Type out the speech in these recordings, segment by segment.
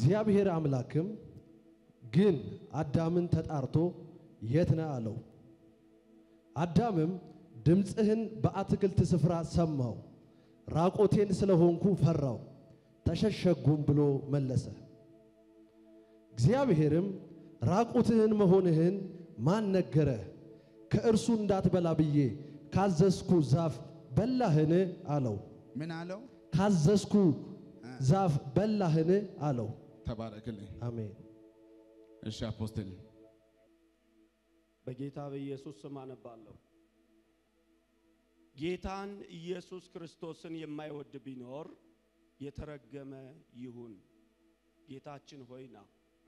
እግዚአብሔር አምላክም ግን አዳምን ተጣርቶ የት ነህ አለው። አዳምም ድምፅህን በአትክልት ስፍራ ሰማው፣ ራቆቴን ስለሆንኩ ፈራው፣ ተሸሸጉም ብሎ መለሰ። እግዚአብሔርም ራቁትህን መሆንህን ማን ነገረህ? ከእርሱ እንዳትበላ ብዬ ካዘዝኩ ዛፍ በላህን? አለው። ምን አለው? ካዘዝኩ ዛፍ በላህን? አለው። ተባረክልኝ። አሜን። እሺ አፖስትል በጌታ በኢየሱስ ስም አነባለሁ። ጌታን ኢየሱስ ክርስቶስን የማይወድ ቢኖር የተረገመ ይሁን። ጌታችን ሆይ ና።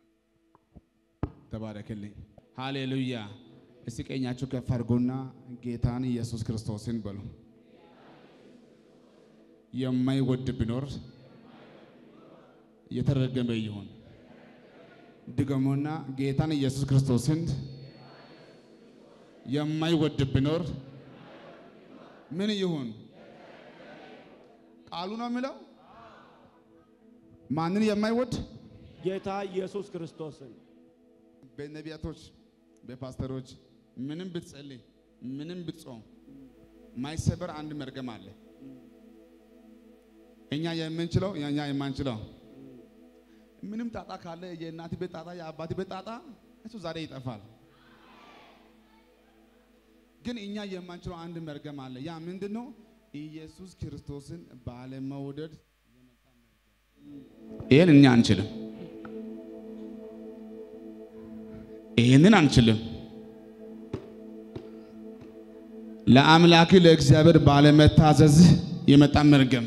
ተባረክልኝ። ሃሌሉያ። እስቲ ቀኛችሁ ከፍ አድርጎና ጌታን ኢየሱስ ክርስቶስን በሉ። የማይወድ ቢኖር የተረገመ ይሁን። ድገሙና ጌታን ኢየሱስ ክርስቶስን የማይወድ ቢኖር ምን ይሁን? ቃሉ ነው የሚለው። ማንን የማይወድ ጌታ ኢየሱስ ክርስቶስን በነቢያቶች በፓስተሮች ምንም ብትጸልይ ምንም ብትጾም ማይሰበር አንድ መርገም አለ። እኛ የምንችለው እኛ የማንችለው ምንም ጣጣ ካለ የእናት ቤት ጣጣ የአባት ቤት ጣጣ እሱ ዛሬ ይጠፋል። ግን እኛ የማንችለው አንድ መርገም አለ። ያ ምንድን ነው? ኢየሱስ ክርስቶስን ባለመውደድ ይህን እኛ አንችልም። ይህንን አንችልም። ለአምላክ ለእግዚአብሔር ባለመታዘዝ የመጣ መርገም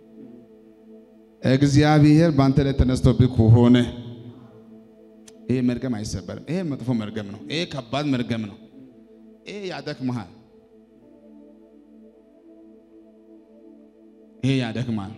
እግዚአብሔር በአንተ ላይ ተነስቶብህ ከሆነ ይሄ መርገም አይሰበርም። ይሄ መጥፎ መርገም ነው። ይሄ ከባድ መርገም ነው። ይሄ ያደክምሃል። ይሄ ያደክማል።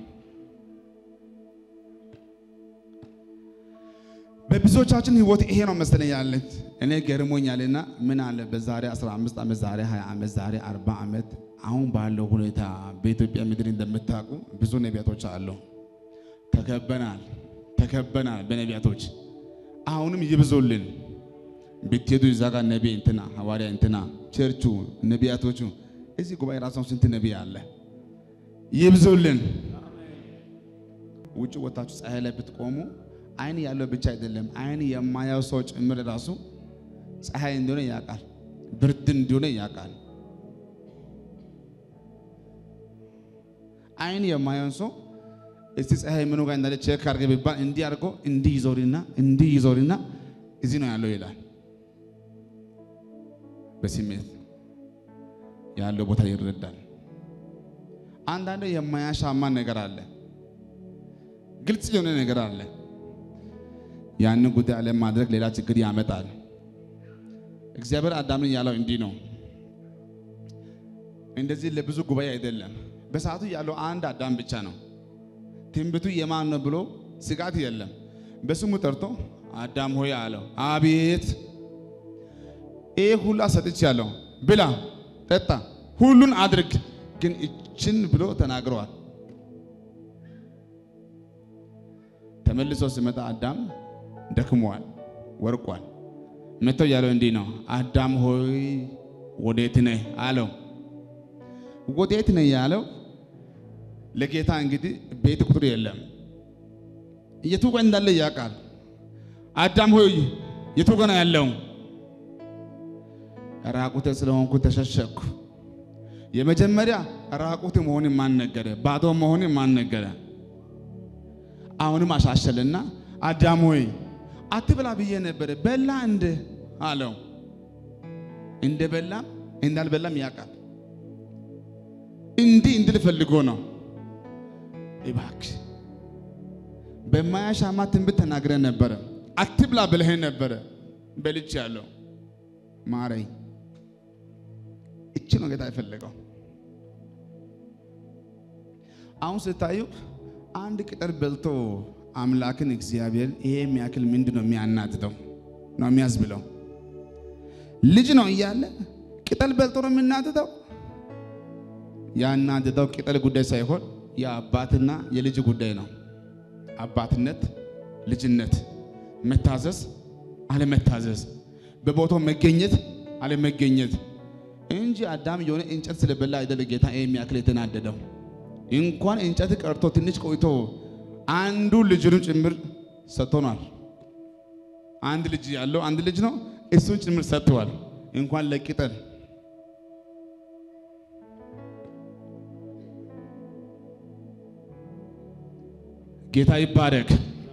በብዙዎቻችን ህይወት ይሄ ነው መሰለኝ ያለን። እኔ ገርሞኛልና ምን አለ በዛሬ 15 ዓመት ዛሬ 20 ዓመት ዛሬ 40 ዓመት አሁን ባለው ሁኔታ በኢትዮጵያ ምድር እንደምታውቁ ብዙ ነቢያቶች አሉ። ተከበናል ተከበናል በነቢያቶች አሁንም ይብዙልን። ብትሄዱ እዛ ጋር ነቢይ እንትና ሐዋርያ እንትና ቸርቹ ነቢያቶቹ እዚህ ጉባኤ ራሱ ስንት ነቢይ አለ። ይብዙልን። ውጭ ወታችሁ ፀሐይ ላይ ብትቆሙ አይን ያለው ብቻ አይደለም፣ አይን የማያው ሰው ጭምር ራሱ ፀሐይ እንደሆነ ያውቃል፣ ብርድ እንደሆነ ያውቃል። አይን የማየውን ሰው እስቲ ፀሐይ ምኑ ጋር እንዳለ ቼክ አድርገህ ቢባል እንዲህ አድርጎ እንዲህ ይዞርና እንዲህ ይዞርና እዚህ ነው ያለው ይላል። በስሜት ያለው ቦታ ይረዳል። አንዳንድ የማያሻማ ነገር አለ፣ ግልጽ የሆነ ነገር አለ። ያንን ጉዳይ አለማድረግ ሌላ ችግር ያመጣል። እግዚአብሔር አዳምን ያለው እንዲህ ነው። እንደዚህ ለብዙ ጉባኤ አይደለም። በሰዓቱ ያለው አንድ አዳም ብቻ ነው። ትንቢቱ የማን ነው ብሎ ስጋት የለም። በስሙ ጠርቶ አዳም ሆይ አለው። አቤት ይህ ሁሉ ሰጥቻለሁ፣ ብላ፣ ጠጣ፣ ሁሉን አድርግ፣ ግን እችን ብሎ ተናግረዋል። ተመልሶ ሲመጣ አዳም ደክሟል፣ ወርቋል። መጥተው ያለው እንዲህ ነው፣ አዳም ሆይ ወዴት ነህ አለው። ወዴት ነህ ያለው ለጌታ እንግዲህ ቤት ቁጥር የለም፣ የቱ ጋር እንዳለ ያውቃል። አዳም ሆይ የቱ ጋር ነው ያለው? ራቁቴ ስለሆንኩ ተሸሸኩ። የመጀመሪያ ራቁት መሆን ማን ነገረ? ባዶ መሆን ማን ነገረ? አሁንም አሻሸልና አዳም ሆይ አትብላ ብዬ ነበረ በላ እንደ አለው። እንደ በላም እንዳልበላም ያውቃል። እንዲህ እንድል ፈልጎ ነው። እባክህ በማያሻማ ትንቢት ተናግረን ነበረ። አትብላ ብለኸኝ ነበረ። በልቼ ያለው ማረኝ። እቺ ነው ጌታ የፈለገው። አሁን ስታዩ አንድ ቅጠል በልቶ አምላክን እግዚአብሔር ይሄ የሚያክል ምንድን ነው የሚያናድደው ነው የሚያዝብለው? ልጅ ነው እያለ ቅጠል በልቶ ነው የሚናድደው። ያናድደው ቅጠል ጉዳይ ሳይሆን የአባትና የልጅ ጉዳይ ነው። አባትነት ልጅነት፣ መታዘዝ፣ አለመታዘዝ፣ በቦታው መገኘት፣ አለመገኘት እንጂ አዳም የሆነ እንጨት ስለበላ አይደለ ጌታ ይሄ የሚያክል የተናደደው። እንኳን እንጨት ቀርቶ ትንሽ ቆይቶ አንዱ ልጅንም ጭምር ሰጥቶናል። አንድ ልጅ ያለው አንድ ልጅ ነው፣ እሱን ጭምር ሰጥተዋል። እንኳን ለቅጠል ጌታ ይባረክ፣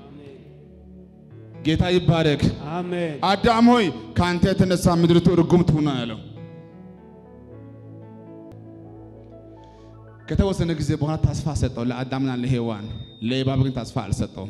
ጌታ ይባረክ። አሜን አዳም ሆይ ከአንተ የተነሳ ምድሪቱ ርጉም ትሁን ያለው ከተወሰነ ጊዜ በኋላ ተስፋ ሰጠው ለአዳምና ለሔዋን። ለእባብ ግን ተስፋ አልሰጠውም።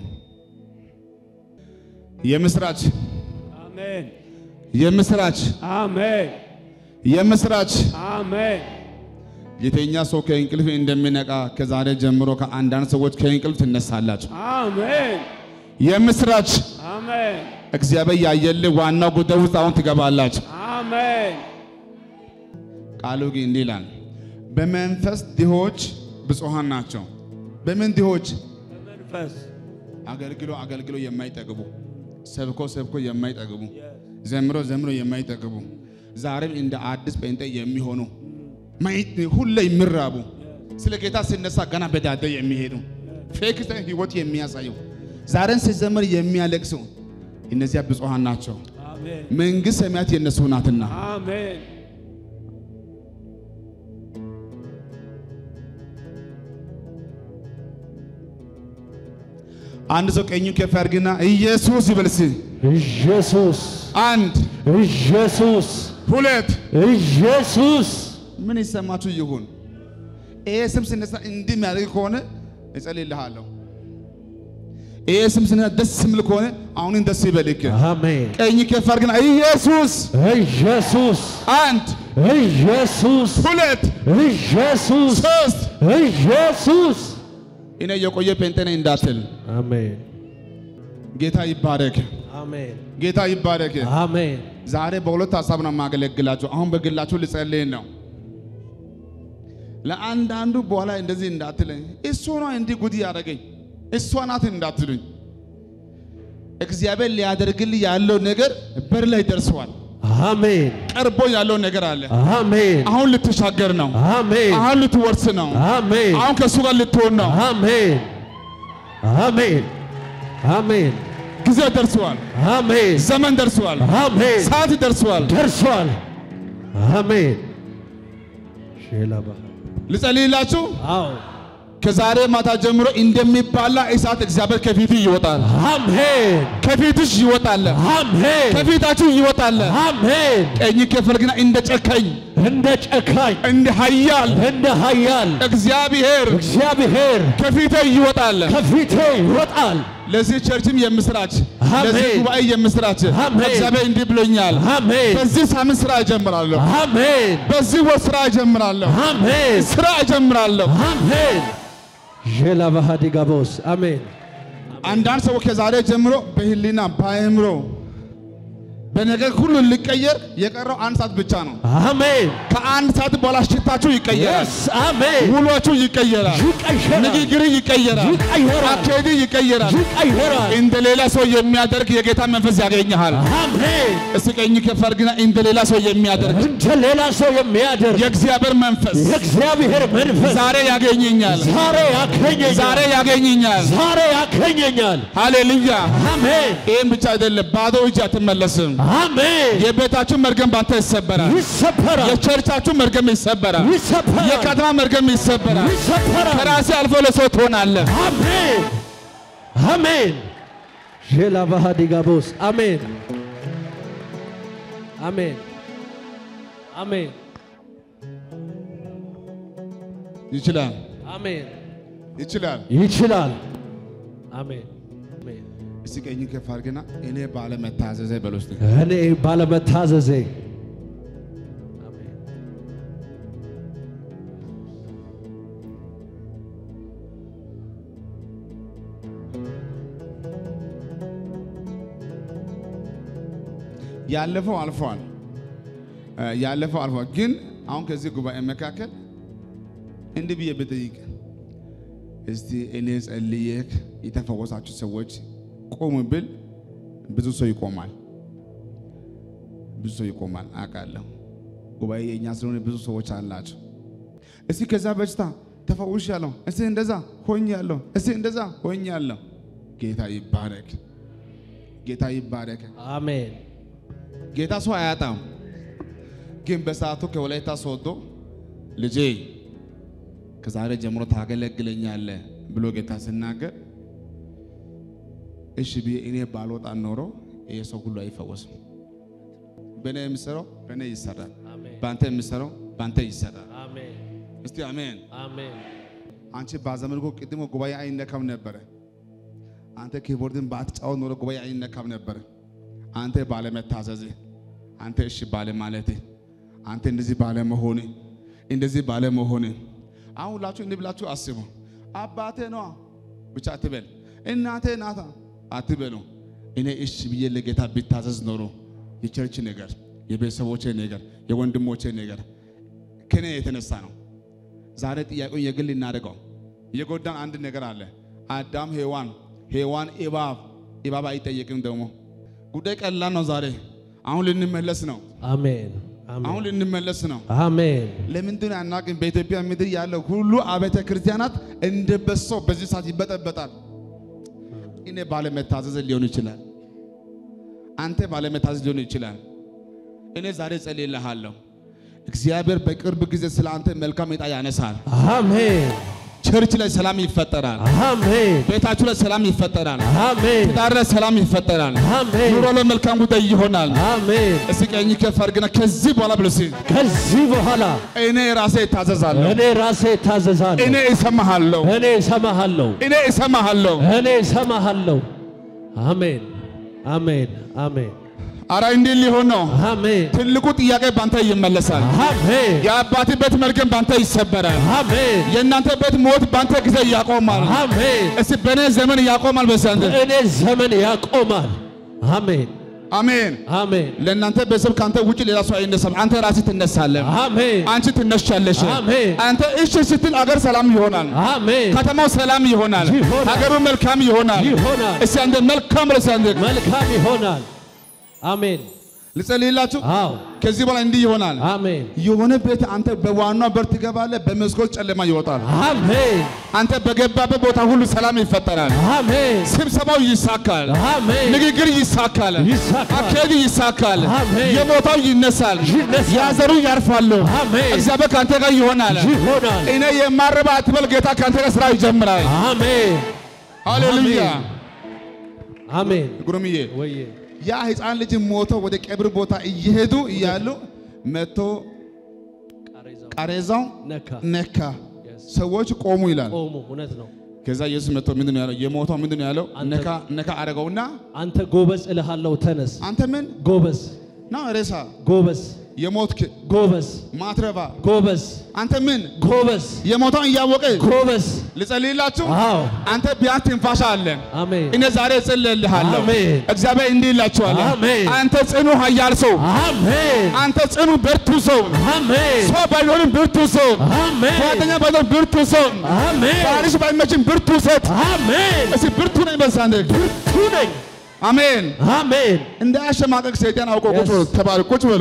የምስራች አሜን የምስራች አሜን የምስራች አሜን የተኛ ሰው ከእንቅልፍ እንደሚነቃ ከዛሬ ጀምሮ ከአንዳንድ ሰዎች ከእንቅልፍ ትነሳላችሁ። አሜን የምስራች አሜን እግዚአብሔር ያየልህ ዋናው ጉዳይ ውስጥ አሁን ትገባላችሁ። አሜን ቃሉ ግን እንዲህ ይላል፣ በመንፈስ ድሆች ብፁዓን ናቸው። በምን ድሆች? በመንፈስ አገልግሎ አገልግሎ የማይጠግቡ ሰብኮ ሰብኮ የማይጠግቡ ዘምሮ ዘምሮ የማይጠግቡ ዛሬም እንደ አዲስ ጴንጤ የሚሆኑ ማየት ሁሌ የሚራቡ ስለ ጌታ ሲነሳ ገና በዳደ የሚሄዱ ፌክ ህይወት የሚያሳዩ ዛሬን ሲዘምር የሚያለቅሱ እነዚያ ብፁዓን ናቸው። አሜን መንግሥት ሰማያት የነሱ ናትና። አሜን አንድ ሰው ቀኙ ከፍ ያድርግና ኢየሱስ ይበል እስኪ። ኢየሱስ አንድ ኢየሱስ ሁለት ኢየሱስ ምን ይሰማችሁ ይሁን። ይሄ ስም ሲነሳ እንዲህ የሚያደርግ ከሆነ እጸልይልሃለሁ። ይሄ ስም ሲነሳ ደስ የሚል ከሆነ አሁንን ደስ ይበልክ። አሜን ቀኝ ከፍ አድርግና ኢየሱስ ኢየሱስ አንድ ኢየሱስ ሁለት ኢየሱስ ሶስት ኢየሱስ እኔ የቆየ ጴንጤ ነኝ እንዳትል። አሜን ጌታ ይባረክ፣ አሜን ጌታ ይባረክ። አሜን ዛሬ በሁለት ሀሳብ ነው የማገለግላችሁ። አሁን በግላችሁ ልጸልይ ነው። ለአንዳንዱ በኋላ እንደዚህ እንዳትለኝ፣ እሱ ነው እንዲህ ጉድ ያደረገኝ፣ እሷ ናት እንዳትሉኝ። እግዚአብሔር ሊያደርግልህ ያለው ነገር በር ላይ ደርሰዋል። አሜን ቀርቦ ያለው ነገር አለ። አሜን አሁን ልትሻገር ነው። አሜን አሁን ልትወርስ ነው። አሜን አሁን ከእሱ ጋር ልትሆን ነው። አሜን አሜን አሜን ጊዜ ደርሰዋል። አሜን ዘመን ደርሰዋል። አሜን ሰዓት ደርሰዋል። ደርሷል። አሜን ሼላ ባህ ልጸልይላችሁ። አዎ ከዛሬ ማታ ጀምሮ እንደሚባላ እሳት እግዚአብሔር ከፊት ይወጣል። አሜን ከፊትሽ ይወጣል። አሜን ከፊታችሁ ይወጣል። አሜን ቀኝ ከፈል ግና እንደ ጨካኝ እንደ ጨካኝ እንደ ኃያል እንደ ኃያል እግዚአብሔር እግዚአብሔር ከፊቴ ይወጣል። ከፊቴ ይወጣል። ለዚህ ቸርችም የምስራች፣ አሜን። ለዚህ ጉባኤ የምስራች። አሜን። እግዚአብሔር እንዲህ ብሎኛል። አሜን በዚህ ሳምንት ስራ እጀምራለሁ። አሜን በዚህ ወር ስራ እጀምራለሁ። አሜን ስራ እጀምራለሁ። አሜን ሼላ ባህ ዲጋቦስ አሜን አንዳንድ ሰዎች ከዛሬ ጀምሮ በህሊና በአእምሮ በነገር ሁሉ ሊቀየር የቀረው አንድ ሰዓት ብቻ ነው። አሜን ከአንድ ሰዓት በኋላ ሽታችሁ ይቀየራል። የስ አሜን ውሏችሁ ይቀየራል። ይቀየራል ንግግር ይቀየራል። ይቀየራል አካሄድ ይቀየራል። ይቀየራል እንደ ሌላ ሰው የሚያደርግ የጌታ መንፈስ ያገኘሃል። አሜን እስቲ ቀኝ ከፍ አድርግና እንደ ሌላ ሰው የሚያደርግ እንደ ሌላ ሰው የሚያደርግ የእግዚአብሔር መንፈስ የእግዚአብሔር መንፈስ ዛሬ ያገኘኛል። ዛሬ ያገኘኛል ዛሬ ያገኘኛል። ዛሬ ያገኘኛል ሃሌሉያ። አሜን ይህም ብቻ አይደለም፣ ባዶ እጅ አትመለስም። አሜን የቤታችሁ መርገም ባንተ ይሰበራል። ይሰበራል የቸርቻችሁ መርገም ይሰበራል። ይሰበራል የከተማ መርገም ይሰበራል። ይሰበራል ከራሴ አልፎ ለሰው ትሆናለህ። አሜን አሜን ሼላ ባህ ዲጋቦስ አሜን አሜን አሜን ይችላል፣ አሜን ይችላል። ይችላል አሜን አሜን እስቲ ቀኝ ከፍ አድርግና እኔ ባለመታዘዜ በል ውስጥ እኔ ባለመታዘዜ አሜን ያለፈው አልፏል። እ ያለፈው አልፏል። ግን አሁን ከዚህ ጉባኤ መካከል እንዲህ ብዬ ብጠይቅ እስቲ እኔ ጸልዬክ የተፈወሳችሁ ሰዎች ቆሙ ብል ብዙ ሰው ይቆማል። ብዙ ሰው ይቆማል አውቃለሁ። ጉባኤ የእኛ ስለሆነ ብዙ ሰዎች አላቸው። እስቲ ከዛ በሽታ ተፈውሻለሁ፣ እስቲ እንደዛ ሆኛለሁ፣ እስቲ እንደዛ ሆኛለሁ። ጌታ ይባረክ፣ ጌታ ይባረክ። አሜን ጌታ ሰው አያጣም። ግን በሰዓቱ ከወላይታ ሶዶ ልጄ ከዛሬ ጀምሮ ታገለግለኛለህ ብሎ ጌታ ሲናገር እሺ ብዬ እኔ ባልወጣ ኖሮ ይሄ ሰው ሁሉ አይፈወስም። በእኔ የምሰራው በእኔ ይሰራል፣ አሜን በአንተ የምሰራው በአንተ ይሰራል። አሜን እስቲ አሜን። አሜን አንቺ ባዘመድኮ ቅድሞ ጉባኤ አይነካም ነበረ። አንተ ኪቦርድን ባትጫወት ኖሮ ጉባኤ አይነካም ነበረ። አንተ ባለመታዘዝ፣ አንተ እሺ ባለ ማለት፣ አንተ እንደዚህ ባለ መሆን፣ እንደዚህ ባለ መሆን። አሁን ሁላችሁ እንዲህ ብላችሁ አስቡ። አባቴ ነዋ ብቻ አትበል፣ እናቴ ናታ አትበሉ። እኔ እሺ ብዬ ለጌታ ቢታዘዝ ኖሮ የቸርች ነገር፣ የቤተሰቦቼ ነገር፣ የወንድሞቼ ነገር ከኔ የተነሳ ነው። ዛሬ ጥያቄውን የግል እናደርገው። የጎዳን አንድ ነገር አለ። አዳም ሔዋን፣ ሔዋን እባብ፣ እባብ አይጠየቅም። ደግሞ ጉዳይ ቀላል ነው። ዛሬ አሁን ልንመለስ ነው። አሜን አሁን አሜን ልንመለስ ነው። አሜን ለምንድን ነው አናውቅም? በኢትዮጵያ ምድር ያለው ሁሉ አብያተ ክርስቲያናት እንደ በሶ በዚህ ሰዓት ይበጠበጣል። እኔ ባለመታዘዝ ሊሆን ይችላል። አንተ ባለመታዘዝ ሊሆን ይችላል። እኔ ዛሬ ጸልይልሃለሁ። እግዚአብሔር በቅርብ ጊዜ ስለ አንተ መልካም ዕጣ ያነሳል። አሜን ቸርች ላይ ሰላም ይፈጠራል። አሜን ቤታችሁ ላይ ሰላም ይፈጠራል። አሜን ትዳር ላይ ሰላም ይፈጠራል። አሜን ኑሮ ላይ መልካም ጉዳይ ይሆናል። አሜን እስኪ ቀኝ ከፍ አድርግና ከዚህ በኋላ ብሎ እስኪ ከዚህ በኋላ እኔ ራሴ እታዘዛለሁ፣ እኔ ራሴ እታዘዛለሁ እኔ እሰማሃለሁ፣ እኔ እሰማሃለሁ እኔ እሰማሃለሁ። እኔ እሰማሃለሁ አሜን አሜን አሜን አረ እንዲህ ሊሆን ነው። አሜን ትልቁ ጥያቄ ባንተ ይመለሳል። አሜን የአባት ቤት መርገም ባንተ ይሰበራል። አሜን የእናንተ ቤት ሞት ባንተ ጊዜ ያቆማል። አሜን እስቲ በእኔ ዘመን ያቆማል። በሳንተ እኔ ዘመን ያቆማል አሜን አሜን። አሜን ለእናንተ ቤተሰብ ከአንተ ውጭ ሌላ ሰው አይነሳም። አንተ ራስህ ትነሳለህ። አሜን አንቺ ትነሻለሽ። አሜን አንተ እሺ ስትል አገር ሰላም ይሆናል። አሜን ከተማው ሰላም ይሆናል። ይሆናል። ሀገሩ መልካም ይሆናል። ይሆናል እስቲ አንተ መልካም ብለህ አንተ መልካም ይሆናል አሜን ልጸልይላችሁ። አዎ ከዚህ በኋላ እንዲህ ይሆናል። አሜን የሆነ ቤት አንተ በዋናው በር ትገባለህ፣ በመስኮት ጨለማ ይወጣል። አሜን አንተ በገባበት ቦታ ሁሉ ሰላም ይፈጠራል። አሜን ስብሰባው ይሳካል። አሜን ንግግር ይሳካል። ይሳካል። አካሄድ ይሳካል። አሜን። የሞታው ይነሳል። ይነሳል። ያዘሩ ያርፋሉ። አሜን እግዚአብሔር ከአንተ ጋር ይሆናል። ይሆናል እኔ የማረባ አትበል፣ ጌታ ከአንተ ጋር ስራ ይጀምራል። አሜን ሃሌሉያ። አሜን ጉሩምዬ ወዬ ያ ሕፃን ልጅ ሞቶ ወደ ቀብር ቦታ እየሄዱ እያሉ መቶ ቃሬዛው ቃሬዛው ነካ ነካ። Yes. ሰዎች ቆሙ ይላል። ቆሙ እውነት ነው ከዛ ኢየሱስ መጥቶ ምንድን ነው ያለው? የሞተው ምንድን ነው ያለው? አንተ- ነካ ነካ አደረገውና አንተ ጎበዝ እልሃለሁ ተነስ አንተ ምን ጎበዝ ና ሬሳ ጎበዝ የሞትክ ጎበዝ ማትረባ ጎበዝ አንተ ምን ጎበዝ የሞተውን እያወቀ ጎበዝ ልጸልይላችሁ። አዎ አንተ ቢያንስ ትንፋሻ አለ። አሜን እኔ ዛሬ እጸልይልሃለሁ። አሜን። እግዚአብሔር እንዲህ ይላችኋል። አሜን። አንተ ጽኑ ኃያል ሰው፣ አሜን አንተ ጽኑ ብርቱ ሰው፣ አሜን ሰው ባይሆንም ብርቱ ሰው፣ አሜን ጓደኛ ባይሆን ብርቱ ሰው፣ አሜን ባልሽ ባይመችም ብርቱ ሴት፣ አሜን እስኪ ብርቱ ነኝ በሳንደ ብርቱ ነኝ አሜን። አሜን እንዳያሸማቀቅ ሰይጣን አውቆ ቁጭ በሉ። Yes. ተባረክ፣ ቁጭ በሉ።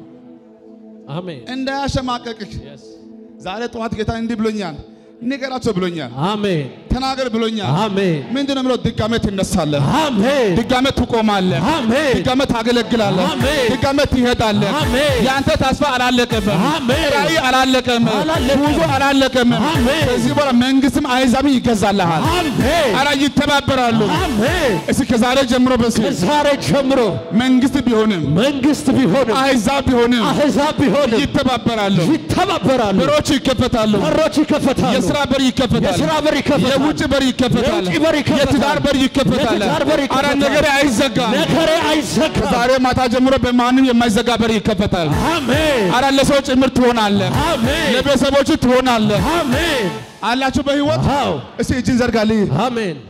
አሜን እንዳያሸማቀቅህ Yes. ዛሬ ጠዋት ጌታ እንዲህ ብሎኛል፣ ንገራቸው ብሎኛል፣ አሜን ተናገር ብሎኛል። አሜን ምንድን ነው የምለው? ድጋሜ ትነሳለህ፣ አሜን ድጋሜ ትቆማለህ፣ አሜን ድጋሜ ታገለግላለህ፣ አሜን። ድጋሜ ትሄዳለህ። አሜን የአንተ ተስፋ አላለቀም፣ አሜን። ራእይ አላለቀም፣ አላለቀም። ጉዞ አላለቀም። አሜን። ከዚህ በኋላ መንግስትም አይዛብም ይገዛልሃል። አሜን አራ ይተባበራሉ። አሜን እስኪ ከዛሬ ጀምሮ በስ ከዛሬ ጀምሮ መንግስት ቢሆንም መንግስት ቢሆንም አይዛብ ቢሆንም አሕዛብ ቢሆንም ይተባበራሉ። ይተባበራሉ በሮች ይከፈታሉ። በሮች ይከፈታሉ የስራ በር ይከፈታል። የስራ በር ይከፈታል የውጭ በር ይከፈታል። የውጭ በር ይከፈታል። የትዳር በር ይከፈታል። የትዳር በር ይከፈታል። አረ ነገር አይዘጋም። ነገሬ አይዘጋም ዛሬ ማታ ጀምሮ በማንም የማይዘጋ በር ይከፈታል። አሜን አረ ለሰው ጭምር ትሆናለህ፣ አሜን ለቤተሰቦች ትሆናለህ። አሜን አላችሁ በህይወት አዎ እስቲ እጅን ዘርጋልኝ። አሜን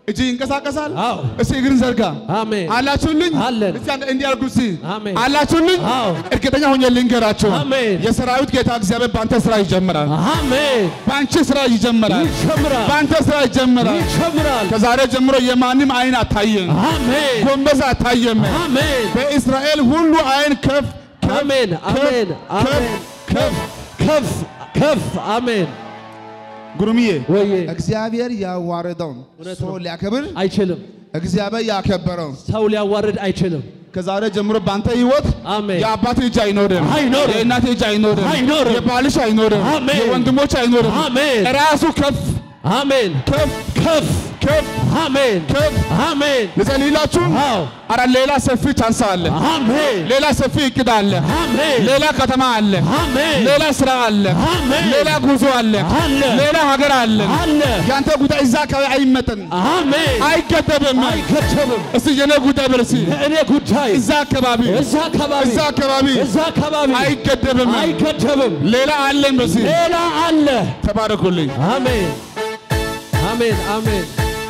እጅ ይንቀሳቀሳል። አዎ። እስቲ እግርን ዘርጋ። አሜን አላችሁልኝ? አለን። እስቲ አንድ እንዲህ አድርጉ እስቲ። አሜን። አላችሁልኝ? አዎ። እርግጠኛ ሆኜ ልንገራችሁ፣ አሜን። የሰራዊት ጌታ እግዚአብሔር በአንተ ስራ ይጀምራል። አሜን በአንቺ ስራ ይጀምራል። ይጀምራል በአንተ ስራ ይጀምራል። ይጀምራል ከዛሬ ጀምሮ የማንም አይን አታየም፣ አሜን ጎንበስ አታየም። አሜን በእስራኤል ሁሉ አይን ከፍ ከፍ አሜን አሜን አሜን ከፍ ከፍ ከፍ አሜን ጉርምዬ ወዬ እግዚአብሔር ያዋረደውን እውነት ሰው ነው። ሊያከብር አይችልም እግዚአብሔር ያከበረውን ሰው ሊያዋርድ አይችልም ከዛሬ ጀምሮ በአንተ ህይወት አሜን የአባት እጅ አይኖርም፣ አይኖርም። የእናት እጅ አይኖርም፣ አይኖርም። የባልሽ አይኖርም፣ አሜን። የወንድሞች አይኖርም። አሜን ራሱ ከፍ አሜን ከፍ ከፍ ከፍ አሜን ከፍ አሜን ልጸልይላችሁ። አዎ አረ ሌላ ሰፊ ቻንስ አለ፣ አሜን ሌላ ሰፊ እቅድ አለ፣ አሜን ሌላ ከተማ አለ፣ አሜን ሌላ ስራ አለ፣ አሜን ሌላ ጉዞ አለ፣ አለ ሌላ ሀገር አለ። አለ ያንተ ጉዳይ እዛ አካባቢ አይመጥን፣ አሜን አይገደብም። አይከተብም እስቲ የኔ ጉዳይ በርሲ የእኔ ጉዳይ እዛ አካባቢ እዛ አካባቢ እዛ አካባቢ እዛ አካባቢ አይገደብም። አይገደብም ሌላ አለን በርሲ ሌላ አለ ተባረኩልኝ። አሜን አሜን አሜን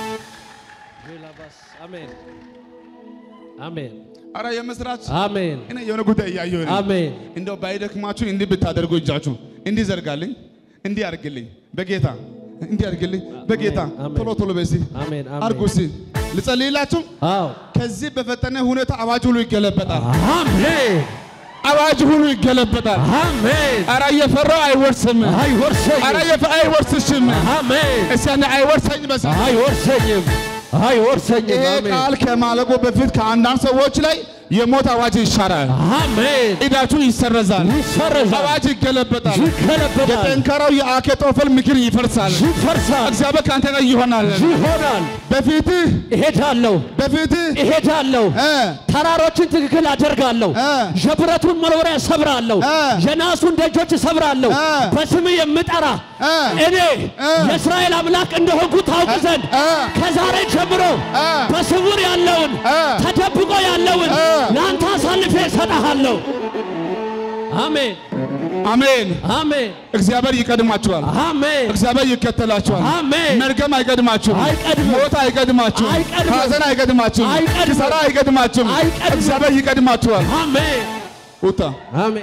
አሜን አሜን አረ የምስራች አሜን እኔ የሆነ ጉዳይ እያየሁ ነው። አሜን እንደው ባይደክማችሁ እንዲህ ብታደርጉ እጃችሁ እንዲህ ዘርጋልኝ፣ እንዲህ አድርግልኝ፣ በጌታ እንዲህ አድርግልኝ፣ በጌታ አሜን። ቶሎ ቶሎ በሲ አሜን አድርጉ። አሜን እስቲ ልጸልይላችሁ። አዎ ከዚህ በፈጠነ ሁኔታ አዋጅ ሁሉ ይገለበጣል። አሜን አዋጅ ሁሉ ይገለበጣል። አሜን አረ እየፈራው አይወርስም። አይወርሰኝም አረ እየፈ- አይወርስሽም። አሜን እስቲ አንዴ አይወርሰኝ በሲ አይወርሰኝም አይወርሰኝም ይሄ አሜን ቃል ከማለቁ በፊት ከአንዳንድ ሰዎች ላይ የሞት አዋጅ ይሻራል። አሜን ዕዳችሁ ይሰረዛል። ይሰረዛል አዋጅ ይገለበጣል። ይገለበጣል የጠንካራው የአኬጦፈል ምክር ይፈርሳል። ይፈርሳል እግዚአብሔር ከአንተ ጋር ይሆናል። ይሆናል በፊትህ እሄዳለሁ በፊትህ እሄዳለሁ እ ተራሮችን ትክክል አደርጋለሁ እ የብረቱን መወርወሪያ ሰብራለሁ እ የናሱን ደጆች ሰብራለሁ እ በስም የምጠራ እ እኔ እ የእስራኤል አምላክ እንደሆንኩ ታውቅ ዘንድ እ ከዛሬ ጀምሮ እ በስውር ያለውን እ ተደብቆ ያለውን እ ለአንተ አሳልፌ እሰጥሃለሁ አሜን አሜን። አሜን እግዚአብሔር ይቀድማችኋል። አሜን እግዚአብሔር ይከተላችኋል። አሜን መርገም አይቀድማችሁም። አይቀድምም። ሞት አይቀድማችሁም። አይቀድምም። ሐዘን አይቀድማችሁም። አይቀድምም። ኪሳራ አይቀድማችሁም። አይቀድምም። እግዚአብሔር ይቀድማችኋል። አሜን ውጣ አሜን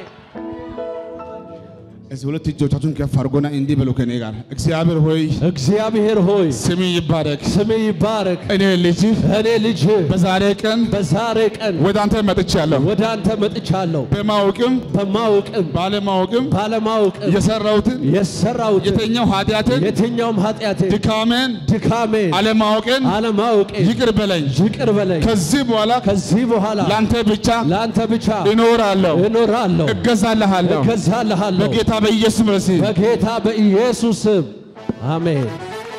እዚህ ሁለት እጆቻችሁን ከፍ አድርጎና እንዲህ በሉ ከኔ ጋር እግዚአብሔር ሆይ እግዚአብሔር ሆይ ስም ይባረክ። ስሜ ይባረክ እኔ ልጅህ እኔ ልጅ በዛሬ ቀን በዛሬ ቀን ወደ አንተ መጥቻለሁ። ወደ አንተ መጥቻለሁ በማወቅም በማወቅም ባለማወቅም ባለማወቅም የሰራሁትን የሰራሁትን የተኛው ኃጢአትን የትኛውም ኃጢአቴን ድካሜን ድካሜን አለማወቅን አለማወቄን ይቅር በለኝ። ይቅር በለኝ ከዚህ በኋላ ከዚህ በኋላ ለአንተ ብቻ ለአንተ ብቻ እኖራለሁ፣ እኖራለሁ እገዛልሃለሁ። እገዛልሃለሁ በጌታ በኢየሱስ መሲ በጌታ በኢየሱስ ስም አሜን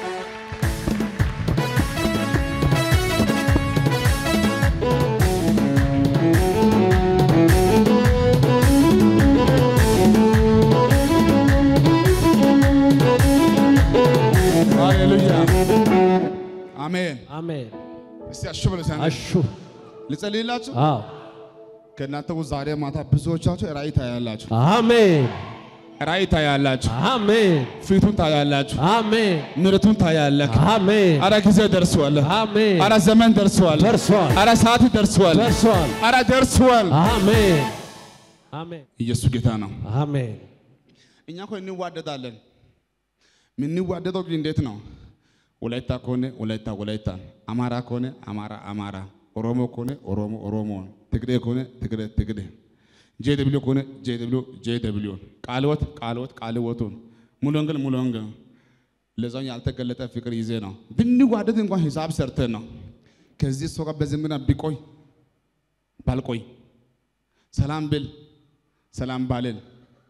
ሃሌሉያ አሜን። አሜን እስቲ አሹ በሉ እስቲ አንዴ። አሹ ልጸልይላችሁ። አዎ ከእናንተ ውስጥ ዛሬ ማታ ብዙዎቻችሁ ራእይ ታያላችሁ፣ አሜን ራእይ ታያላችሁ፣ አሜን ፊቱን ታያላችሁ፣ አሜን ምሕረቱን ታያለህ። አሜን አረ ጊዜ ደርሷል። አሜን አረ ዘመን ደርሷል። ደርሷል አረ ሰዓት ደርሷል። ደርሷል አረ ደርሷል። አሜን አሜን ኢየሱስ ጌታ ነው። አሜን እኛ እኮ እንዋደዳለን። የምንዋደደው ግን እንዴት ነው? ወላይታ ከሆነ ወላይታ ወላይታ፣ አማራ ከሆነ አማራ አማራ፣ ኦሮሞ ከሆነ ኦሮሞ ኦሮሞ፣ ትግሬ ከሆነ ትግሬ ትግሬ፣ ጄ ደብሊው ከሆነ ጄ ደብሊው ጄ ደብሊው፣ ቃልወት ቃልወት ቃልወቱን፣ ሙሉ ወንጌል ሙሉ ወንጌል። ለዛው ያልተገለጠ ፍቅር ይዜ ነው። ብንዋደድ እንኳን ሂሳብ ሰርተን ነው። ከዚህ ሰው ጋር በዝምና ቢቆይ ባልቆይ፣ ሰላም ብል ሰላም ባልን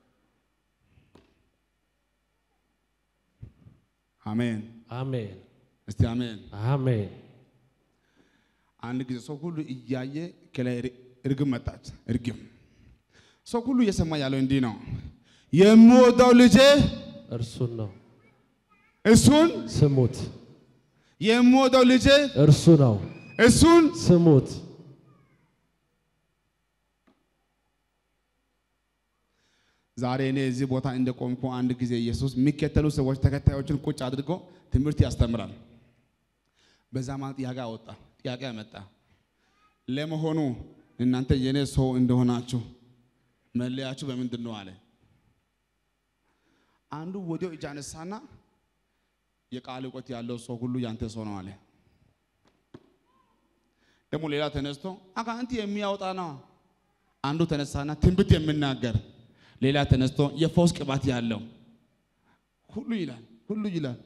አሜን። አሜን እስቲ አሜን። አሜን አንድ ጊዜ ሰው ሁሉ እያየ ከላይ ር- እርግብ መጣች። እርግብ ሰው ሁሉ እየሰማ ያለው እንዲህ ነው፣ የምወደው ልጄ እርሱን ነው እሱን ስሙት የምወደው ልጄ እርሱ ነው እሱን ስሙት ዛሬ እኔ እዚህ ቦታ እንደቆምኩ አንድ ጊዜ ኢየሱስ የሚከተሉ ሰዎች ተከታዮችን ቁጭ አድርጎ ትምህርት ያስተምራል። በዛ ማለት ጥያቄ አወጣ፣ ጥያቄ አመጣ። ለመሆኑ እናንተ የኔ ሰው እንደሆናችሁ መለያችሁ በምንድን ነው አለ። አንዱ ወዲያው እጅ አነሳና የቃል እውቀት ያለው ሰው ሁሉ ያንተ ሰው ነው አለ። ደግሞ ሌላ ተነስቶ አጋንንት የሚያወጣ ነው። አንዱ ተነሳና ትንቢት የሚናገር ሌላ ተነስቶ የፈውስ ቅባት ያለው ሁሉ ይላል ሁሉ ይላል።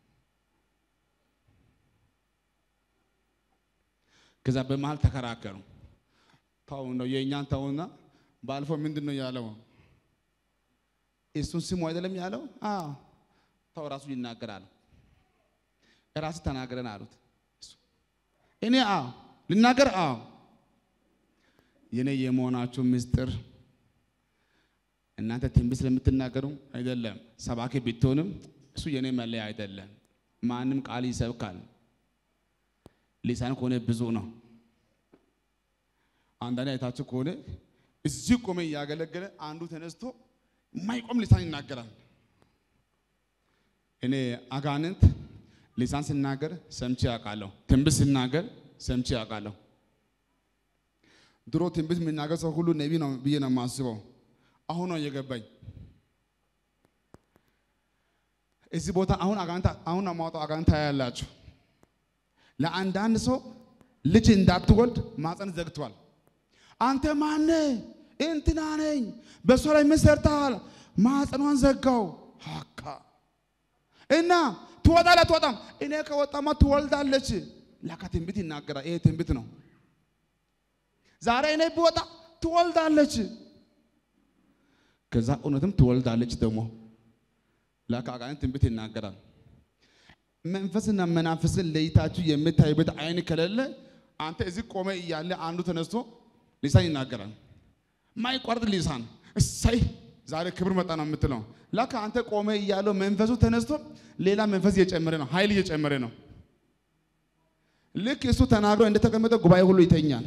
ከዛ በመሃል ተከራከሩ። ተው ነው የእኛን ተውና፣ ባለፈው ምንድን ነው ያለው? እሱን ስሙ አይደለም ያለው? አዎ ተው ራሱ ይናገራል። ራሱ ተናገረን አሉት። እኔ አዎ ልናገር፣ አዎ የኔ የመሆናችሁ ምስጢር እናንተ ትንቢት ስለምትናገሩ አይደለም። ሰባኪ ብትሆንም እሱ የኔ መለያ አይደለም። ማንም ቃል ይሰብካል። ሊሳን ከሆነ ብዙ ነው። አንዳንድ አይታችሁ ከሆነ እዚህ ቆመ እያገለገለ አንዱ ተነስቶ የማይቆም ሊሳን ይናገራል። እኔ አጋንንት ሊሳን ሲናገር ሰምቼ ያውቃለሁ። ትንቢት ሲናገር ሰምቼ ያውቃለሁ። ድሮ ትንቢት የሚናገር ሰው ሁሉ ነቢ ነው ብዬ ነው የማስበው። አሁን ነው እየገባኝ። እዚህ ቦታ አሁን አጋንንት አሁን ነው የማወጣው አጋንንት ታያላችሁ። ለአንዳንድ ሰው ልጅ እንዳትወልድ ማፀን ዘግቷል። አንተ ማነ? እንትና ነኝ። በእሷ ላይ ምን ሰርተሃል? ማፀኗን ዘጋው። ሀካ እና ትወጣለህ አትወጣም? እኔ ከወጣማ ትወልዳለች። ላካ ትንቢት ይናገራል። ይሄ ትንቢት ነው። ዛሬ እኔ ብወጣ ትወልዳለች። ከዛ እውነትም ትወልዳለች። ደግሞ ላካ አጋንንት ትንቢት ይናገራል። መንፈስና መናፍስን ለይታችሁ የምታዩበት አይን ከሌለ አንተ እዚህ ቆመ እያለ አንዱ ተነስቶ ሊሳን ይናገራል። ማይቋርጥ ሊሳን እሰይ ዛሬ ክብር መጣ ነው የምትለው። ላካ አንተ ቆመ እያለው መንፈሱ ተነስቶ ሌላ መንፈስ እየጨመረ ነው፣ ኃይል እየጨመረ ነው። ልክ እሱ ተናግሮ እንደተቀመጠ ጉባኤ ሁሉ ይተኛል።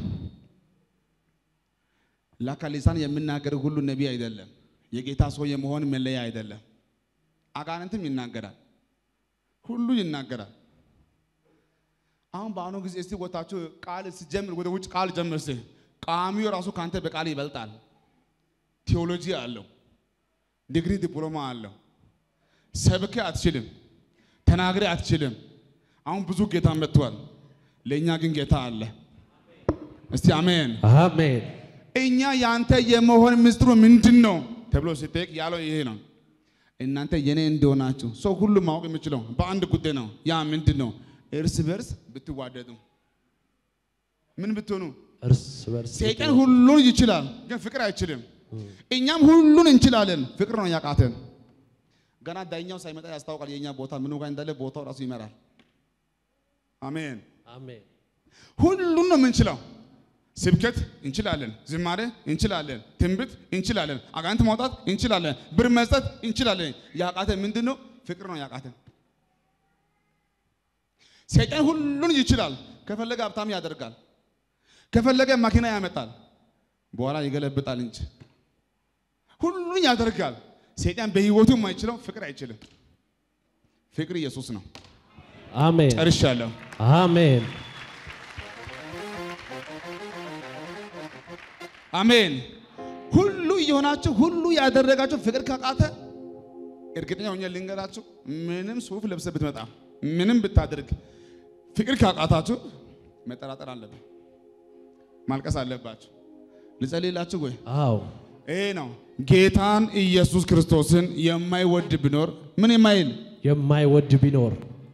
ላካ ሊሳን የምናገር ሁሉ ነቢይ አይደለም፣ የጌታ ሰው የመሆን መለያ አይደለም። አጋንንትም ይናገራል፣ ሁሉ ይናገራል። አሁን በአሁኑ ጊዜ እስቲ ወታችሁ ቃል ሲጀምር ወደ ውጭ ቃል ጀምር እስቲ ቃሚው ራሱ ካንተ በቃል ይበልጣል። ቴዎሎጂ አለው፣ ዲግሪ ዲፕሎማ አለው። ሰብከ አትችልም፣ ተናግረ አትችልም። አሁን ብዙ ጌታ መጥቷል። ለእኛ ግን ጌታ አለ። እስቲ አሜን። አሜን። እኛ ያንተ የመሆን ምስጢሩ ምንድን ነው ተብሎ ሲጠየቅ ያለው ይሄ ነው። እናንተ የኔ እንደሆናችሁ ሰው ሁሉ ማወቅ የሚችለው በአንድ ጉዳይ ነው። ያ ምንድን ነው? እርስ በርስ ብትዋደዱ ምን ብትሆኑ እርስ በርስ ሰይጣን ሁሉን ይችላል፣ ግን ፍቅር አይችልም። እኛም ሁሉን እንችላለን፣ ፍቅር ነው ያቃተን። ገና ዳኛው ሳይመጣ ያስታውቃል የእኛ ቦታ ምን ጋር እንዳለ ቦታው ራሱ ይመራል። አሜን። አሜን። ሁሉን ነው የምንችለው። ስብከት እንችላለን፣ ዝማሬ እንችላለን፣ ትንቢት እንችላለን፣ አጋንንት ማውጣት እንችላለን፣ ብር መስጠት እንችላለን። ያቃተን ምንድን ነው? ፍቅር ነው ያቃተን። ሰይጣን ሁሉን ይችላል። ከፈለገ ሀብታም ያደርጋል፣ ከፈለገ መኪና ያመጣል፣ በኋላ ይገለብጣል እንጂ ሁሉን ያደርጋል። ሰይጣን በህይወቱ የማይችለው ፍቅር አይችልም። ፍቅር ኢየሱስ ነው። አሜን። ጨርሻለሁ። አሜን። አሜን። ሁሉ እየሆናችሁ ሁሉ ያደረጋችሁ ፍቅር ካቃተ እርግጠኛ ሆኜ ልንገራችሁ፣ ምንም ሱፍ ለብሰ ብትመጣ ምንም ብታደርግ ፍቅር ካቃታችሁ መጠራጠር አለብን፣ ማልቀስ አለባችሁ። ልጸልይላችሁ ወይ? አዎ ይሄ ነው ጌታን ኢየሱስ ክርስቶስን የማይወድ ቢኖር ምን የማይል የማይወድ ቢኖር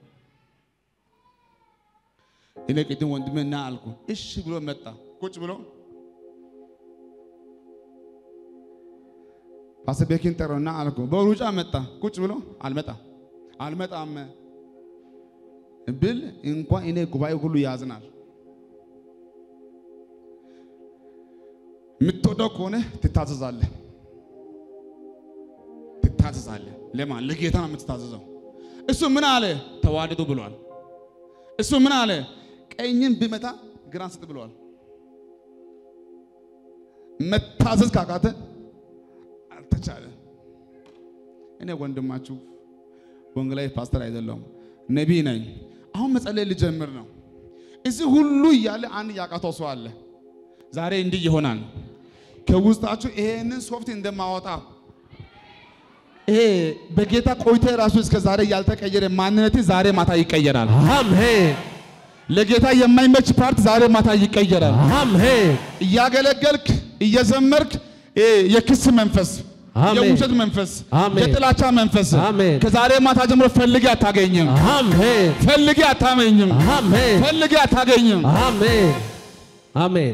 እኔ ቅድም ወንድሜ ና አልኩ። እሺ ብሎ መጣ። ቁጭ ብሎ ፓስተር ቤኪን ጠራውና አልኩ። በሩጫ መጣ። ቁጭ ብሎ አልመጣም አልመጣም ብል እንኳን እኔ ጉባኤ ሁሉ ያዝናል። የምትወደው ከሆነ ትታዘዛለህ፣ ትታዘዛለህ። ለማን? ለጌታ ነው የምትታዘዘው። እሱ ምን አለ? ተዋደዱ ብሏል። እሱ ምን አለ? ቀኝን ቢመታ ግራን ስጥ ብለዋል። መታዘዝ ካቃተ አልተቻለ። እኔ ወንድማችሁ ወንጌላዊ ፓስተር አይደለሁም፣ ነቢይ ነኝ። አሁን መጸለይ ልጀምር ነው። እዚህ ሁሉ እያለ አንድ ያቃተው ሰው አለ። ዛሬ እንዲህ ይሆናል። ከውስጣችሁ ይሄንን ሶፍት እንደማወጣ ይሄ በጌታ ቆይታ ራሱ እስከ ዛሬ ያልተቀየረ ማንነቴ ዛሬ ማታ ይቀየራል። አሜን ለጌታ የማይመች ፓርት ዛሬ ማታ ይቀየራል። አሜን እያገለገልክ እየዘመርክ ይሄ የክስ መንፈስ፣ አሜን። የውሸት መንፈስ፣ አሜን። የጥላቻ መንፈስ አሜን። ከዛሬ ማታ ጀምሮ ፈልጌ አታገኝም። አሜን ፈልጌ አታመኝም። አሜን ፈልጌ አታገኝም። አሜን አሜን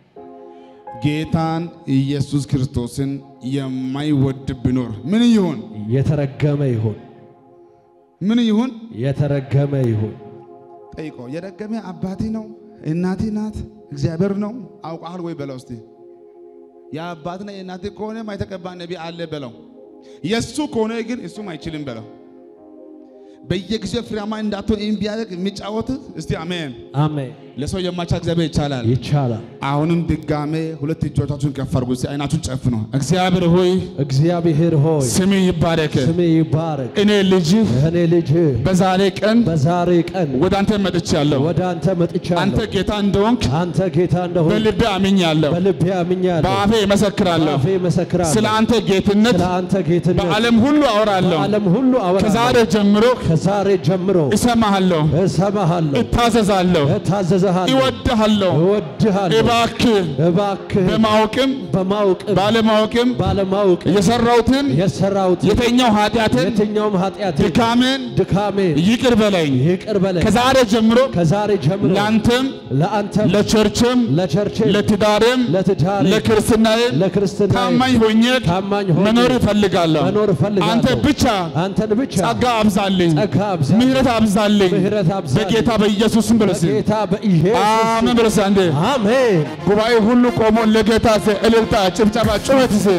ጌታን ኢየሱስ ክርስቶስን የማይወድ ቢኖር ምን ይሁን? የተረገመ ይሁን ምን ይሁን? የተረገመ ይሁን ጠይቆ የረገመ አባቴ ነው እናቴ ናት እግዚአብሔር ነው አውቃል ወይ በለው እስቲ። የአባትና የእናቴ ከሆነ ማይተቀባ ነቢ አለ በለው። የእሱ ከሆነ ግን እሱም አይችልም በለው። በየጊዜው ፍሬያማ እንዳትሆን ይህን ቢያደርግ የሚጫወት እስቲ አሜን። አሜን ለሰው የማይቻል እግዚአብሔር ይቻላል። ይቻላል አሁንም ድጋሜ ሁለት እጆቻችሁን ከፍ አድርጉ። እስቲ አይናችሁን ጨፍኑ። እግዚአብሔር ሆይ እግዚአብሔር ሆይ ስሜ ይባረክ። ስሜ ይባረክ እኔ ልጅህ እኔ ልጅ በዛሬ ቀን በዛሬ ቀን ወደ አንተ መጥቻለሁ። ወደ አንተ መጥቻለሁ አንተ ጌታ እንደሆንክ አንተ ጌታ እንደሆን በልቤ አምኛለሁ። በልቤ አምኛለሁ በአፌ እመሰክራለሁ። በአፌ መሰክራለሁ ስለ አንተ ጌትነት ስለ አንተ ጌትነት በዓለም ሁሉ አወራለሁ። በዓለም ሁሉ ከዛሬ አወራለሁ ጀምሮ ከዛሬ ጀምሮ እሰማሃለሁ፣ እሰማሃለሁ እታዘዛለሁ፣ እታዘዝሃለሁ እወድሃለሁ። እወድሃለሁ እባክህ እባክህ በማወቅም በማወቅም ባለማወቅም ባለማወቅ የሰራሁትን የሰራሁት የተኛው ኃጢአትን የትኛውም ኃጢአት ድካምን ድካሜን ይቅር በለኝ። ይቅር በለኝ ከዛሬ ጀምሮ ከዛሬ ጀምሮ ለአንተም ለአንተም ለቸርችም ለቸርቼ ለትዳርም ለትዳሬ ለክርስትናዬም ለክርስትና ታማኝ ሆኜ ታማኝ ሆኜ መኖር እፈልጋለሁ። መኖር እፈልጋለሁ። አንተ ብቻ አንተን ብቻ ጸጋ አብዛልኝ፣ ጸጋ አብዛልኝ፣ ምሕረት አብዛልኝ። ምሕረት አብዛልኝ። በጌታ በኢየሱስም ብለስ በጌታ በኢየሱስ አሜን ብለስ አንዴ አሜን ጉባኤ ሁሉ ቆሞ ለጌታ ስ እልልታ፣ ጭብጨባ፣ ጩኸት ስ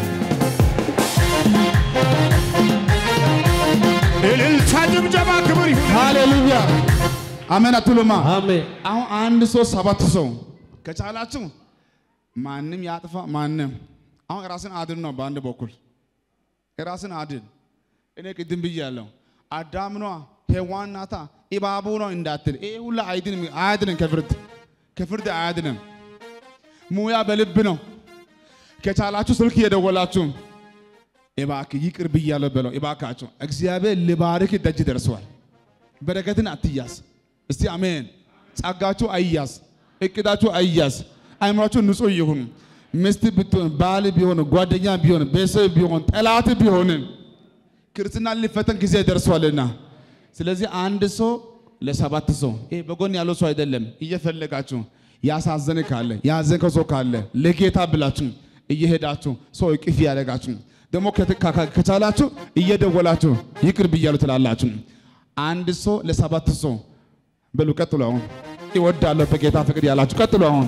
እልልታ፣ ጭብጨባ፣ ክብር ይሁን። ሃሌሉያ አሜን አትሉማ? አሜን አሁን አንድ ሰው ሰባት ሰው ከቻላችሁ ማንም ያጥፋ ማንም አሁን ራስን አድን ነው። በአንድ በኩል ራስን አድን። እኔ ቅድም ብያለሁ። አዳም ኗ ሔዋን ናታ ኢባቡ ነው እንዳትል። ይሄ ሁላ አይድንም አያድንም። ከፍርድ ከፍርድ አያድንም። ሙያ በልብ ነው። ከቻላችሁ ስልክ እየደወላችሁ እባክህ ይቅር ብያለሁ በለው። እባካችሁ እግዚአብሔር ልባርክ ደጅ ደርሰዋል። በረከትን አትያዝ። እስቲ አሜን። ጸጋችሁ አይያዝ፣ እቅዳችሁ አይያዝ። አይምሯችሁ ንጹህ ይሁን። ሚስት ብትሆን፣ ባል ቢሆን፣ ጓደኛ ቢሆን፣ ቤተሰብ ቢሆን፣ ጠላት ቢሆን ክርስትና ሊፈተን ጊዜ ደርሷልና፣ ስለዚህ አንድ ሰው ለሰባት ሰው ይሄ በጎን ያለው ሰው አይደለም። እየፈለጋችሁ ያሳዘነ ካለ ያዘንከው ሰው ካለ ለጌታ ብላችሁ እየሄዳችሁ ሰው እቅፍ ያደረጋችሁ ደግሞ ከት- ካ- ከቻላችሁ እየደወላችሁ ይቅር ብያለሁ ትላላችሁ። አንድ ሰው ለሰባት ሰው በሉ። ቀጥሎ አሁን ይወዳለሁ በጌታ ፍቅር ያላችሁ ቀጥሎ አሁን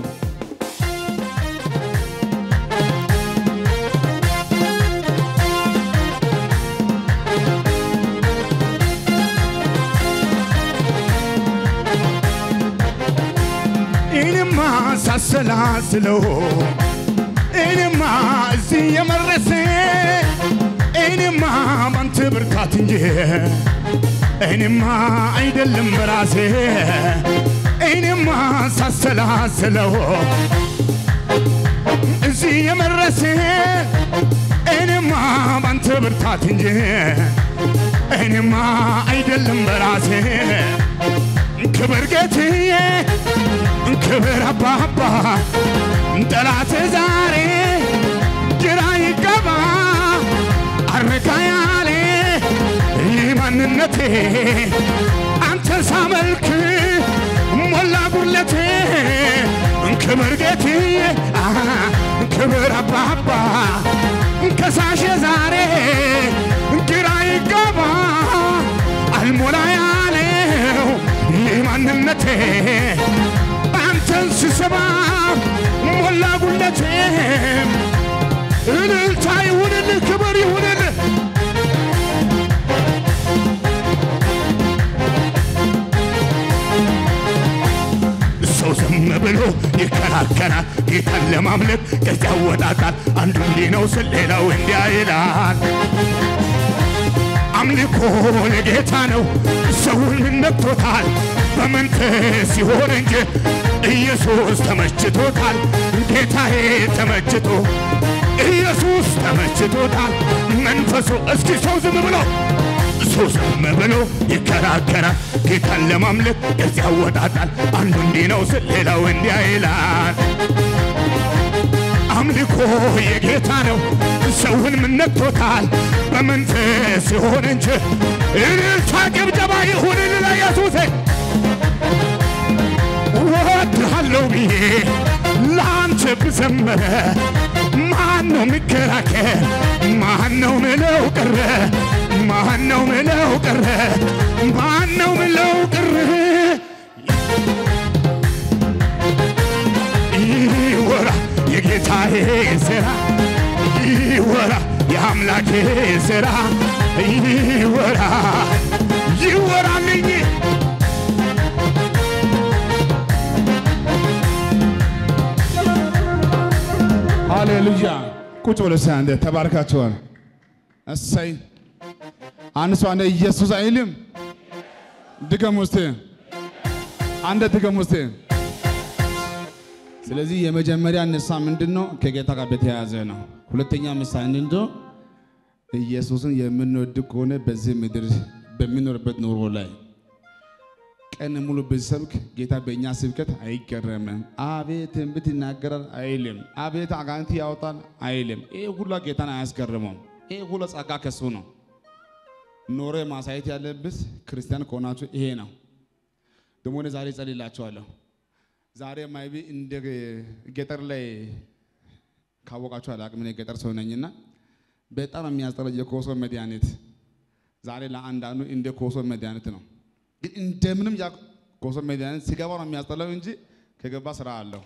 እኔማ ሳሰላስለው እኔማ እዚህ የመረሰ እኔማ ባንተ ብርታት እንጂ እኔማ አይደለም በራሴ እኔማ ሳሰላስለው እዚህ የመረሰ እኔማ ባንተ ብርታት እንጂ እኔማ አይደለም በራሴ ክብር ጌትዬ ክብር አባባ ጠላት ዛሬ ግራ ይገባ አረካ ያለ ይህ ማንነቴ አንተ ሳመልክ ሞላ ጉድለቴ ክብር ጌትዬ አሃ፣ ክብር አባባ ከሳሼ ዛሬ ግራ ይገባ አልሞላ ያለው ይህ ማንነቴ አንተን ስሰማ ሞላ ጉለቴ እልልታ ይሁንልህ፣ ክብር ይሁንልህ። ሰው ዝም ብሎ ይከራከራል። ጌታን ለማምለክ ከዚያ ወጣጣል። አንዱ እንዲህ ነው ስል ሌላው እንዲያ ይላል። አምልኮ ለጌታ ነው። ሰውን ነክቶታል በመንፈስ ሲሆን እንጂ ኢየሱስ ተመችቶታል። ጌታዬ ተመችቶ ኢየሱስ ተመችቶታል። መንፈሱ እስኪ ሰው ዝም ብሎ ሰው ዝም ብሎ ይከራከራል። ጌታን ለማምለክ እዚያ ያወጣጣል። አንዱ እንዲህ ነው ስል ሌላው እንዲያ ይላል። አምልኮ የጌታ ነው። ሰውን ምን ነክቶታል? በመንፈስ ሲሆን እንጂ እልልታ ጭብጨባ ይሁን ለኢየሱስ ወድሃለሁ ብዬ ለአንተ ብዘመረ ማን ነው የሚከራከር? ማን ነው ምለው ቀረ? ማን ነው ምለው ቀረ? ማን ነው ምለው ቀረ? ይወራ የጌታዬ ሥራ ይወራ የአምላኬ ሥራ ይወራ ይወራልኝ ሃሌሉያ ቁጭ ብሎ እስኪ አንዴ ተባርካችኋል። እሰይ አንድ ሰው አንዴ ኢየሱስ አይልም። ድገም ውስጥ አንዴ ድገም ውስጥ። ስለዚህ የመጀመሪያ ንሳ ምንድን ነው? ከጌታ ጋር በተያያዘ ነው። ሁለተኛ ምሳ ምንድን ነው? ኢየሱስን የምንወድ ከሆነ በዚህ ምድር በሚኖርበት ኑሮ ላይ ቀን ሙሉ ብሰብክ ጌታ በእኛ ስብከት አይገረምም። አቤት ትንቢት ይናገራል አይልም። አቤት አጋንንት ያወጣል አይልም። ይህ ሁላ ጌታን አያስገርመውም። ይህ ሁላ ጸጋ ከሱ ነው። ኖሮ ማሳየት ያለብስ ክርስቲያን ከሆናችሁ ይሄ ነው። ደግሞ እኔ ዛሬ ጸልላችኋለሁ። ዛሬ ማይቢ እንደ ገጠር ላይ ካወቃችሁ አላቅም። እኔ ገጠር ሰው ነኝና በጣም የሚያስጠላ የኮሶ መድኃኒት ዛሬ ለአንዳንዱ እንደ ኮሶ መድኃኒት ነው። ግን እንደምንም ያ ኮሶ መድኃኒት ሲገባ ነው የሚያስጠላው እንጂ ከገባ ስራ አለው።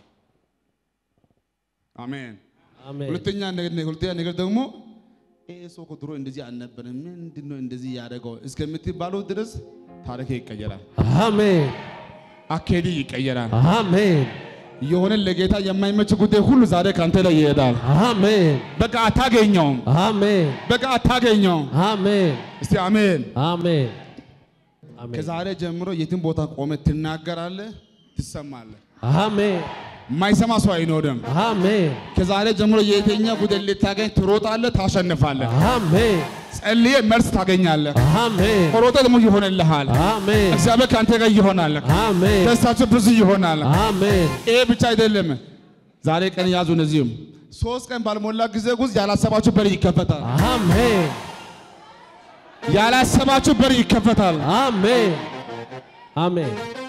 አሜን። አሜን። ሁለተኛ ነገር ሁለተኛ ነገር ደግሞ ይሄ ሰው እኮ ድሮ እንደዚህ አልነበረም፣ ምንድን ነው እንደዚህ ያደረገው እስከምትባሉ ድረስ ታሪክ ይቀየራል፣ አሜን። አካሄድ ይቀየራል። አሜን። የሆነ ለጌታ የማይመች ጉዳይ ሁሉ ዛሬ ካንተ ላይ ይሄዳል። አሜን። በቃ አታገኘውም፣ አሜን። በቃ አታገኘውም። አሜን። እስቲ አሜን። አሜን። አሜን። ከዛሬ ጀምሮ የትም ቦታ ቆመ ትናገራለህ፣ ትሰማለህ። አሜን። የማይሰማ ሰው አይኖርም። አሜን። ከዛሬ ጀምሮ የትኛ ጉዳይ ልታገኝ ትሮጣለህ፣ ታሸንፋለህ። አሜን። ጸልዬ መልስ ታገኛለህ። አሜን። ሮጠ ደግሞ ይሆንልሃል። አሜን። እግዚአብሔር ከአንተ ጋር ይሆናል። አሜን። ደስታችሁ ብዙ ይሆናል። አሜን። ይሄ ብቻ አይደለም። ዛሬ ቀን ያዙ። እነዚህም ሶስት ቀን ባልሞላ ጊዜ ውስጥ ያላሰባችሁ በር ይከፈታል። አሜን። ያላሰባችሁ በር ይከፈታል። አሜን። አሜን።